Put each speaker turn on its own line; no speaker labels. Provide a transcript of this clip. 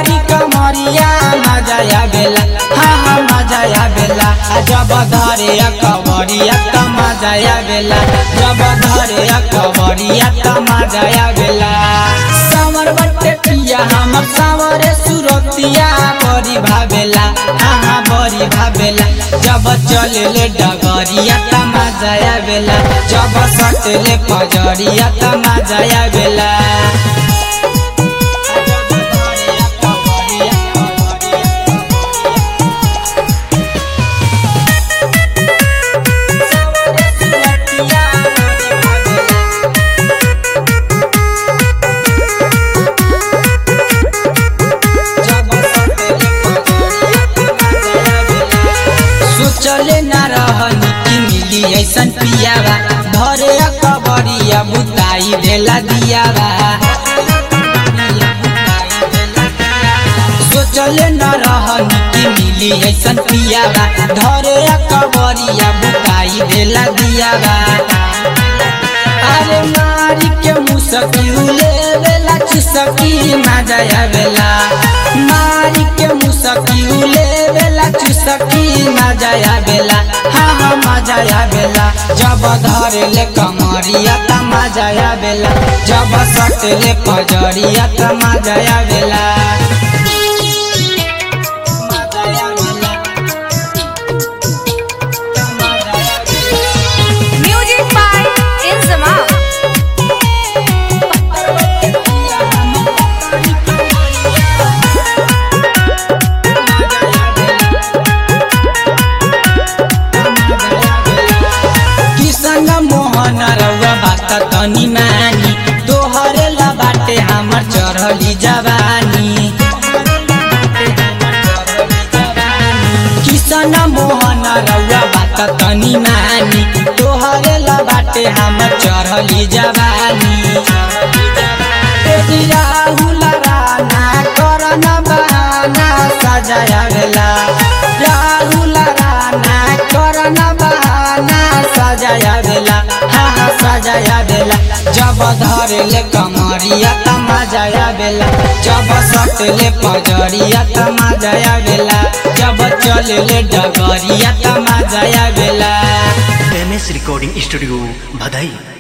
पतरी कमरिया मजा आवेला हाँ हाँ मजा आवेला आ जब धरे कवरिया त मजा आवेला जब धरे कवरिया त मजा आवेला सावर बटे पिया हमर सावरे सुरतिया बड़ी भावेला हाँ हाँ बड़ी भावेला जब चले डगरिया त मजा आवेला जब सटले पजरिया त मजा आवेला सोचले न रहनी कि मिली ऐसन पियावा भरे कबरिया बुताई देला दियावा सोचले न रहनी कि मिली ऐसन पियावा धरे कबरिया बुताई देला दियावा अरे मारी के मुसकी उलेवेला चुसकी मजा आवेला मारी के मुसकी उलेवेला चुसकी मजा आवेला हाँ हाँ मजा आवेला जब धरेले कमरिया त मजा आवेला जब सटले पजरिया त मजा आवेला मजा आवेला
Music by Inzama.
किसन मोहन रउआ बात तनी मानी तोहरे ला बाटे हमर चढ़ली जवानी किसन मोहन रउआ बात तनी मानी तोहरे ला बाटे हमर चढ़ली जवानी तेरी राहुल राना करन बहाना सजाया भेला राहुल राना करन बहाना सजाया भेला हाँ हाँ सजाया भेला जब धरेले कमरिया त मजाया भेला जब सटले पजरिया त मजाया भेला जब चलले डगरिया त मजाया भेला
एम एस रिकॉर्डिंग स्टूडियो भदई